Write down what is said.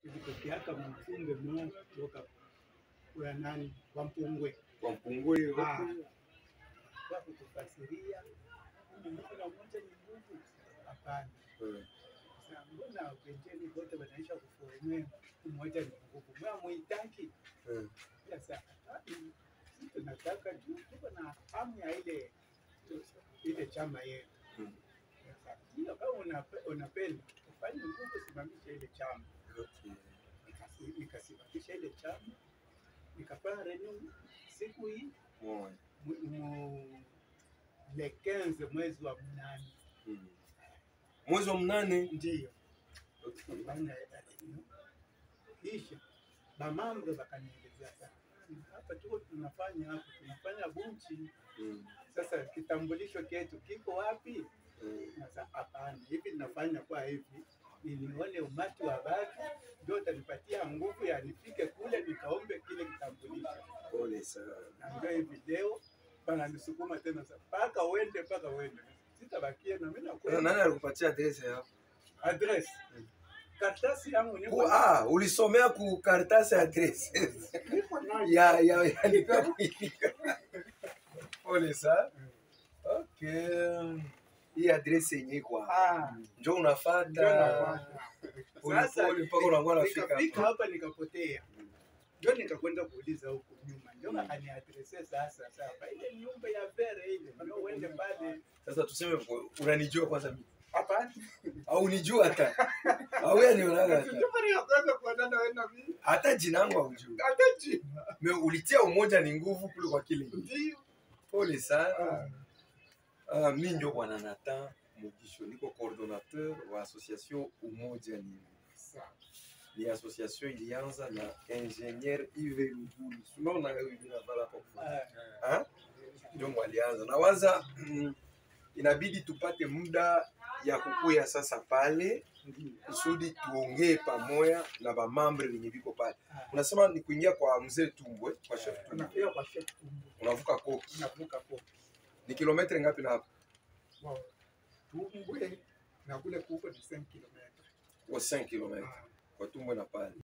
ilitokeaka mfumbe mmoja kutoka kwa nani kwa Mpungwe Kwa Mpungwe Ah. huku. kwa kutufasiria Mungu na moja ni nguvu. Hapana, Eh, Sasa mbona wengine wote wanaisha kuformea umoja ni nguvu, mwa muitaki eh. sasa. Sisi tunataka tu tuko na hamu ya ile ile chama yetu. Mm. Sasa hiyo kama unape- unapenda ufanye nguvu, simamisha ile chama. Okay. Nikasi- Nikasimamisha ile chama, nikafanya renew siku hii Moja. mu- mu- le 15 mwezi wa mnane Mm. Mwezi wa mnane. ndiyo Okay. kufanya renew. Kisha bamambo bakanielezea sana, hapa tuko tunafanya hapa tunafanya bunchi Mm. sasa kitambulisho chetu kiko wapi? Mm. Sasa hapana, hivi ninafanya kwa hivi ili nione umati wa watu ndio utanipatia nguvu ya nifike kule nikaombe kile kitambulisho. Pole sana. Na ndio hivi leo wananisukuma tena sasa, mpaka uende, mpaka uende, sitabakia na mimi Sasa nakwenda. nani alikupatia adresi yako? Address Mm. karatasi yangu Ku, niko ah, ulisomea ku karatasi ya adresi. niko nayo. ya ya ya nilikuwa Pole sana. Okay. Hii adresi yenye iko hapa. Ah, Njoo ndio unafuata. nafanya. Pole Sasa pole mpaka unakuwa unafika nikafika hapa. hapa nikapotea. ndio nikakwenda kuuliza huku nyuma, ndio akaniadrese sasa. Sasa ile nyumba ya Vere ile, ndio uende pale. Sasa tuseme unanijua kwanza mimi. Hapana, Au unijua hata. Au yeye anionaga hata. ndio mara ya kwanza kuonana wewe na mimi, Hata jina langu haujui. hata jina Me ulitia umoja ni nguvu kule kwa kile. ndio. Pole sana. Ah, Ah, mi ndio bwana Nathan Mugisho, niko coordonnateur wa association Umoja ni sawa. ni association ilianza na ingénieur Yves Lugulu. Unaona hivi na vala hapo. Ah, Ah? Ndio walianza. Na waza mm, inabidi tupate muda ya kukuya sasa pale ndio. kusudi tuongee pamoja na bamambre wenye viko pale. Ah, Unasema ni kuingia kwa mzee Tumbwe, kwa chef Tumbwe. Tunafika kwa chef Tumbo, Unavuka koki. tunavuka kwa Ni kilometre ngapi na hapo? wow. Tumbwe na kule kuko ni 5 km. Kwa 5 km. Ah, Kwa Tumbwe na pale.